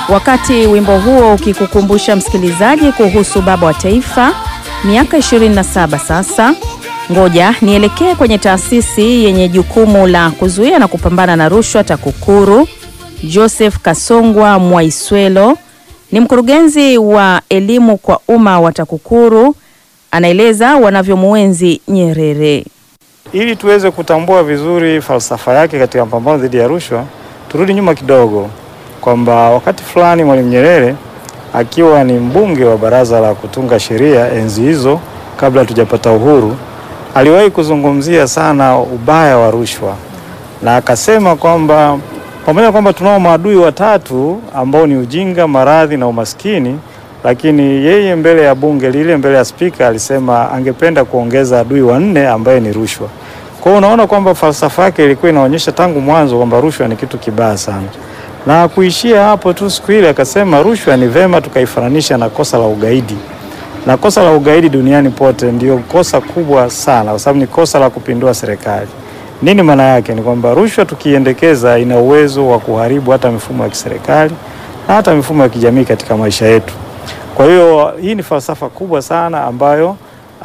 Wakati wimbo huo ukikukumbusha msikilizaji kuhusu baba wa taifa miaka 27 sasa, ngoja nielekee kwenye taasisi yenye jukumu la kuzuia na kupambana na rushwa TAKUKURU. Joseph Kasongwa Mwaiswelo ni mkurugenzi wa elimu kwa umma wa TAKUKURU, anaeleza wanavyomuenzi Nyerere. Ili tuweze kutambua vizuri falsafa yake katika mapambano dhidi ya rushwa, turudi nyuma kidogo, kwamba wakati fulani Mwalimu Nyerere akiwa ni mbunge wa baraza la kutunga sheria enzi hizo, kabla hatujapata uhuru, aliwahi kuzungumzia sana ubaya wa rushwa, na akasema kwamba pamoja na kwamba tunao maadui watatu ambao ni ujinga, maradhi na umaskini, lakini yeye mbele ya bunge lile, mbele ya spika, alisema angependa kuongeza adui wa nne ambaye ni rushwa. Kwa hiyo unaona kwamba falsafa yake ilikuwa inaonyesha tangu mwanzo kwamba rushwa ni kitu kibaya sana, na kuishia hapo tu. Siku ile akasema rushwa ni vema tukaifananisha na kosa la ugaidi, na kosa la ugaidi duniani pote ndio kosa kubwa sana, kwa sababu ni kosa la kupindua serikali. Nini maana yake? Ni kwamba rushwa tukiendekeza, ina uwezo wa kuharibu hata mifumo ya kiserikali na hata mifumo ya kijamii katika maisha yetu. Kwa hiyo hii ni falsafa kubwa sana ambayo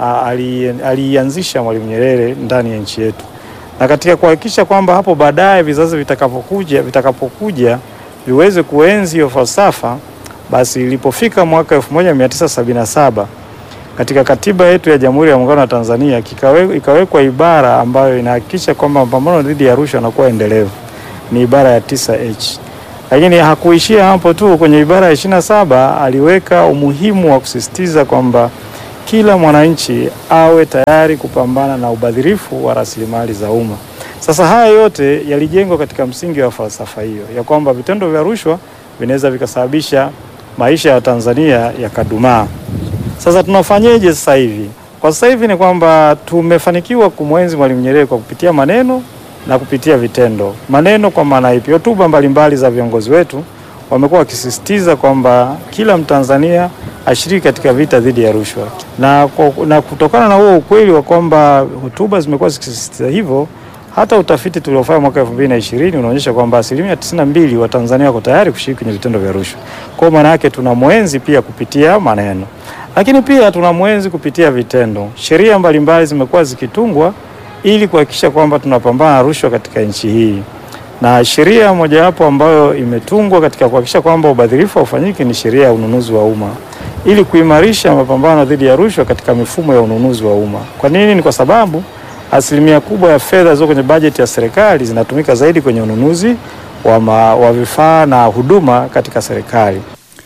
aliianzisha Mwalimu Nyerere ndani ya nchi yetu, na katika kuhakikisha kwamba hapo baadaye vizazi vitakapokuja vitakapokuja viweze kuenzi hiyo falsafa, basi ilipofika mwaka 1977 katika katiba yetu ya Jamhuri ya Muungano wa Tanzania kikawe, ikawekwa ibara ambayo inahakikisha kwamba mapambano dhidi ya rushwa yanakuwa endelevu, ni ibara ya 9H. Lakini hakuishia hapo tu. Kwenye ibara ya 27 aliweka umuhimu wa kusisitiza kwamba kila mwananchi awe tayari kupambana na ubadhirifu wa rasilimali za umma. Sasa haya yote yalijengwa katika msingi wa falsafa hiyo ya kwamba vitendo vya rushwa vinaweza vikasababisha maisha ya Tanzania yakadumaa. Sasa tunafanyeje sasa hivi? Kwa sasa hivi ni kwamba tumefanikiwa kumwenzi Mwalimu Nyerere kwa kupitia maneno na kupitia vitendo. Maneno kwa maana ipi? Hotuba mbalimbali za viongozi wetu wamekuwa wakisisitiza kwamba kila Mtanzania ashiriki katika vita dhidi ya rushwa, na, na kutokana na huo ukweli wa kwamba hotuba zimekuwa zikisisitiza hivyo, hata utafiti tuliofanya mwaka 2020 unaonyesha kwamba asilimia 92 wa Tanzania wako tayari kushiriki kwenye vitendo vya rushwa. Kwa maana yake tuna mwenzi pia kupitia maneno, lakini pia tuna mwenzi kupitia vitendo. Sheria mbalimbali zimekuwa zikitungwa ili kuhakikisha kwamba tunapambana na rushwa katika nchi hii na sheria mojawapo ambayo imetungwa katika kuhakikisha kwamba ubadhirifu haufanyiki ni sheria ya ununuzi wa umma ili kuimarisha mapambano dhidi ya rushwa katika mifumo ya ununuzi wa umma. Kwa nini? Ni kwa sababu asilimia kubwa ya fedha zilizo kwenye bajeti ya serikali zinatumika zaidi kwenye ununuzi wa, ma, wa vifaa na huduma katika serikali.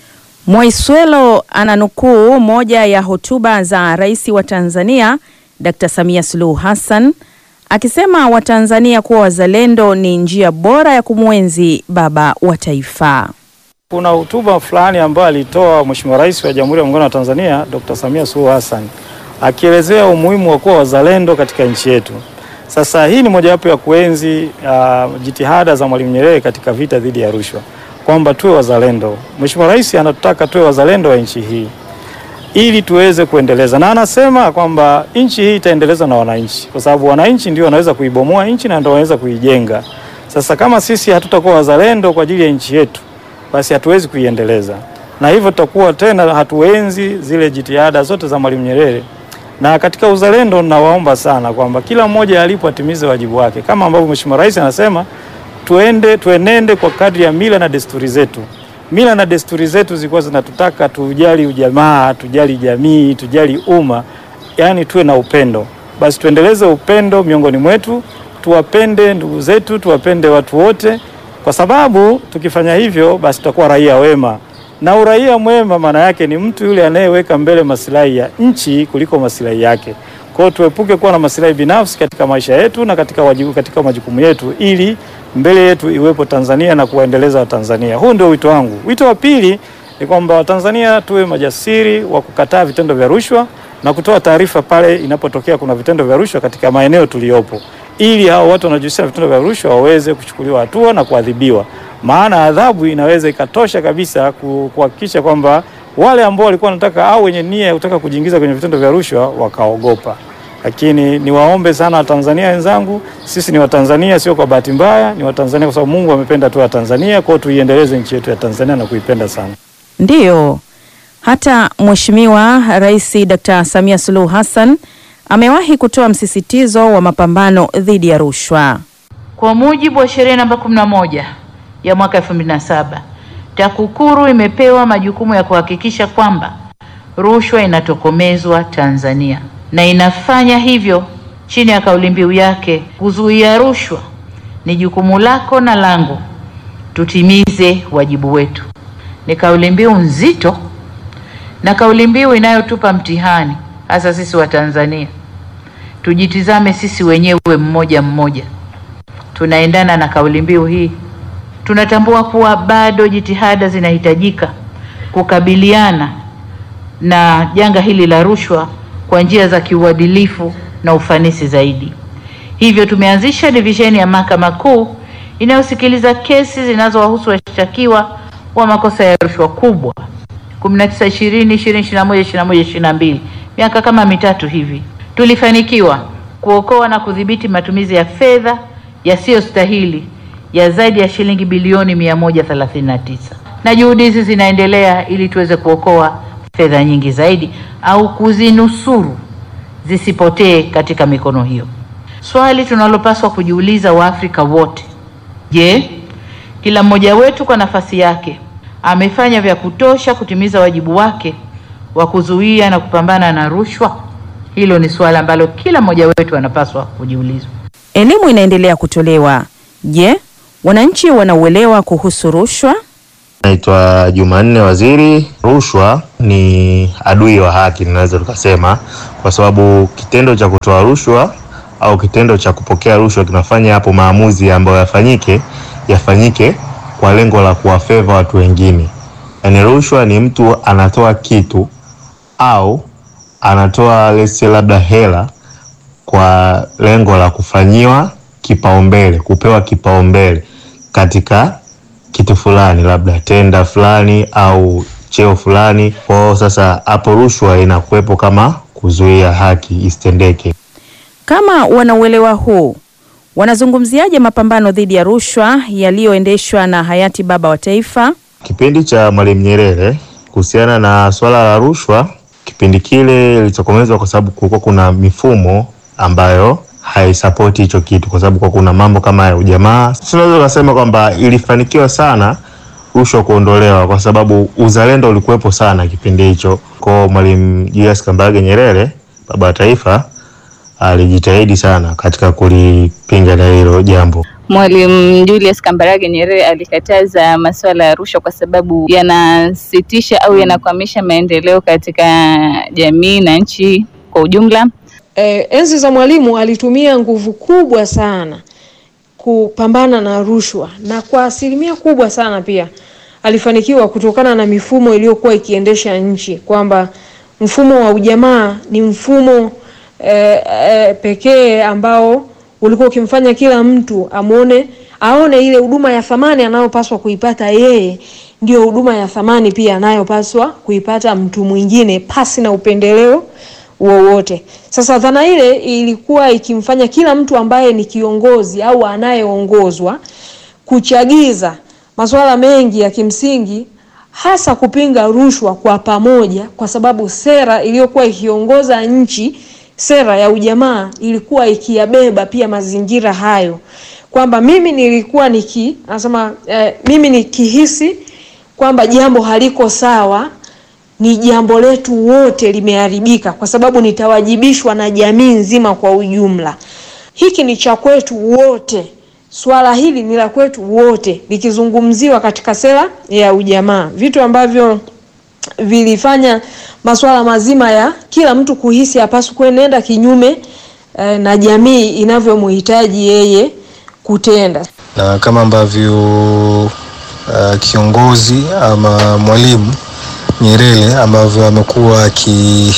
Mwaiswelo ananukuu moja ya hotuba za Rais wa Tanzania Dr. Samia Suluhu Hassan akisema Watanzania kuwa wazalendo ni njia bora ya kumwenzi baba wa taifa. Kuna hotuba fulani ambayo alitoa Mheshimiwa Rais wa Jamhuri ya Muungano wa Tanzania Dr. Samia Suluhu Hassan akielezea umuhimu wa kuwa wazalendo katika nchi yetu. Sasa hii ni mojawapo ya kuenzi uh, jitihada za Mwalimu Nyerere katika vita dhidi ya rushwa, kwamba tuwe wazalendo. Mheshimiwa Rais anatutaka tuwe wazalendo wa nchi hii ili tuweze kuendeleza, na anasema kwamba nchi hii itaendelezwa na wananchi, kwa sababu wananchi ndio wanaweza kuibomoa nchi na ndio wanaweza kuijenga. Sasa kama sisi hatutakuwa wazalendo kwa ajili ya nchi yetu, basi hatuwezi kuiendeleza, na hivyo tutakuwa tena hatuenzi zile jitihada zote za Mwalimu Nyerere. Na katika uzalendo, nawaomba sana kwamba kila mmoja alipo atimize wajibu wake, kama ambavyo Mheshimiwa Rais anasema tuende, tuenende kwa kadri ya mila na desturi zetu mila na desturi zetu zilikuwa zinatutaka tujali ujamaa, tujali jamii, tujali umma, yaani tuwe na upendo. Basi tuendeleze upendo miongoni mwetu, tuwapende ndugu zetu, tuwapende watu wote, kwa sababu tukifanya hivyo, basi tutakuwa raia wema. Na uraia mwema maana yake ni mtu yule anayeweka mbele masilahi ya nchi kuliko masilahi yake. Kwa hiyo tuepuke kuwa na masilahi binafsi katika maisha yetu na katika wajibu, katika majukumu yetu ili mbele yetu iwepo Tanzania na kuwaendeleza Watanzania. Huu ndio wito wangu. Wito wa pili ni kwamba Watanzania tuwe majasiri wa kukataa vitendo vya rushwa na kutoa taarifa pale inapotokea kuna vitendo vya rushwa katika maeneo tuliyopo, ili hao watu wanaojihusisha na vitendo vya rushwa waweze kuchukuliwa hatua na kuadhibiwa, maana adhabu inaweza ikatosha kabisa kuhakikisha kwamba wale ambao walikuwa wanataka au wenye nia ya kutaka kujiingiza kwenye vitendo vya rushwa wakaogopa. lakini niwaombe sana Watanzania wenzangu, sisi ni Watanzania, sio kwa bahati mbaya, ni Watanzania kwa sababu Mungu amependa tu Watanzania, kwa hiyo tuiendeleze nchi yetu ya Tanzania na kuipenda sana. Ndiyo, hata Mheshimiwa Rais Dr. Samia Suluhu Hassan amewahi kutoa msisitizo wa mapambano dhidi ya rushwa. Kwa mujibu wa sheria namba 11 ya mwaka 2007, TAKUKURU imepewa majukumu ya kuhakikisha kwamba rushwa inatokomezwa Tanzania na inafanya hivyo chini ya kauli mbiu yake, kuzuia rushwa ni jukumu lako na langu, tutimize wajibu wetu. Ni kauli mbiu nzito na kauli mbiu inayotupa mtihani hasa sisi wa Tanzania. Tujitizame sisi wenyewe mmoja mmoja, tunaendana na kauli mbiu hii? Tunatambua kuwa bado jitihada zinahitajika kukabiliana na janga hili la rushwa kwa njia za kiuadilifu na ufanisi zaidi. Hivyo tumeanzisha divisheni ya Mahakama Kuu inayosikiliza kesi zinazowahusu washtakiwa wa makosa ya rushwa kubwa 19, 20, 20, 21, 21, 22, miaka kama mitatu hivi. Tulifanikiwa kuokoa na kudhibiti matumizi ya fedha yasiyostahili ya zaidi ya shilingi bilioni 139, na juhudi hizi zinaendelea ili tuweze kuokoa fedha nyingi zaidi au kuzinusuru zisipotee katika mikono hiyo. Swali tunalopaswa kujiuliza Waafrika wote, je, kila mmoja wetu kwa nafasi yake amefanya vya kutosha kutimiza wajibu wake wa kuzuia na kupambana na rushwa? Hilo ni suala ambalo kila mmoja wetu anapaswa kujiuliza. Elimu inaendelea kutolewa. Je, wananchi wanauelewa kuhusu rushwa? Naitwa Jumanne Waziri. Rushwa ni adui wa haki, ninaweza tukasema, kwa sababu kitendo cha kutoa rushwa au kitendo cha kupokea rushwa kinafanya hapo maamuzi ambayo yafanyike yafanyike kwa lengo la kuwafeva watu wengine. Yaani rushwa ni mtu anatoa kitu au anatoa let's say labda hela kwa lengo la kufanyiwa kipaumbele, kupewa kipaumbele katika kitu fulani, labda tenda fulani au cheo fulani. Kwa sasa hapo rushwa inakuwepo kama kuzuia haki isitendeke. Kama wanauelewa huu, wanazungumziaje mapambano dhidi ya rushwa yaliyoendeshwa na hayati baba wa taifa? Kipindi cha Mwalimu Nyerere kuhusiana na swala la rushwa, kipindi kile ilitokomezwa kwa sababu kulikuwa kuna mifumo ambayo haisapoti hicho kitu, kwa sababu kwa kuna mambo kama ya ujamaa. Tunaweza kusema kwamba ilifanikiwa sana rushwa kuondolewa, kwa sababu uzalendo ulikuwepo sana kipindi hicho. Kwa Mwalimu Julius Kambarage Nyerere, baba wa taifa, alijitahidi sana katika kulipinga na hilo jambo. Mwalimu Julius Kambarage Nyerere alikataza masuala ya rushwa kwa sababu yanasitisha au yanakwamisha maendeleo katika jamii na nchi kwa ujumla. Eh, enzi za Mwalimu alitumia nguvu kubwa sana kupambana na rushwa na kwa asilimia kubwa sana pia alifanikiwa kutokana na mifumo iliyokuwa ikiendesha nchi, kwamba mfumo wa ujamaa ni mfumo eh, eh, pekee ambao ulikuwa ukimfanya kila mtu amwone aone ile huduma ya thamani anayopaswa kuipata yeye ndio huduma ya thamani pia anayopaswa kuipata mtu mwingine pasi na upendeleo wowote. Sasa dhana ile ilikuwa ikimfanya kila mtu ambaye ni kiongozi au anayeongozwa kuchagiza masuala mengi ya kimsingi hasa kupinga rushwa kwa pamoja, kwa sababu sera iliyokuwa ikiongoza nchi, sera ya ujamaa, ilikuwa ikiyabeba pia mazingira hayo, kwamba mimi nilikuwa niki anasema eh, mimi nikihisi kwamba jambo haliko sawa ni jambo letu wote limeharibika, kwa sababu nitawajibishwa na jamii nzima kwa ujumla. Hiki ni cha kwetu wote, swala hili ni la kwetu wote, likizungumziwa katika sera ya ujamaa, vitu ambavyo vilifanya masuala mazima ya kila mtu kuhisi hapaswi kuenenda kinyume eh, na jamii inavyomhitaji yeye kutenda. na kama ambavyo uh, kiongozi ama mwalimu Nyerere ambavyo amekuwa aki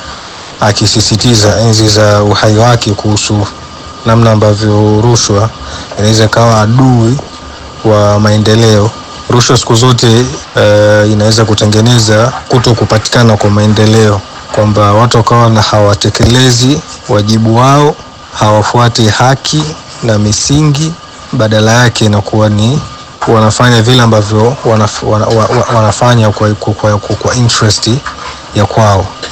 akisisitiza enzi za uhai wake kuhusu namna ambavyo rushwa inaweza ikawa adui wa maendeleo. Rushwa siku zote uh, inaweza kutengeneza kuto kupatikana kwa maendeleo kwamba watu wakawa na hawatekelezi wajibu wao, hawafuati haki na misingi, badala yake inakuwa ni wanafanya vile ambavyo wanaf, wana, wa, wa- wanafanya kwa, kwa, kwa, kwa interest ya kwao.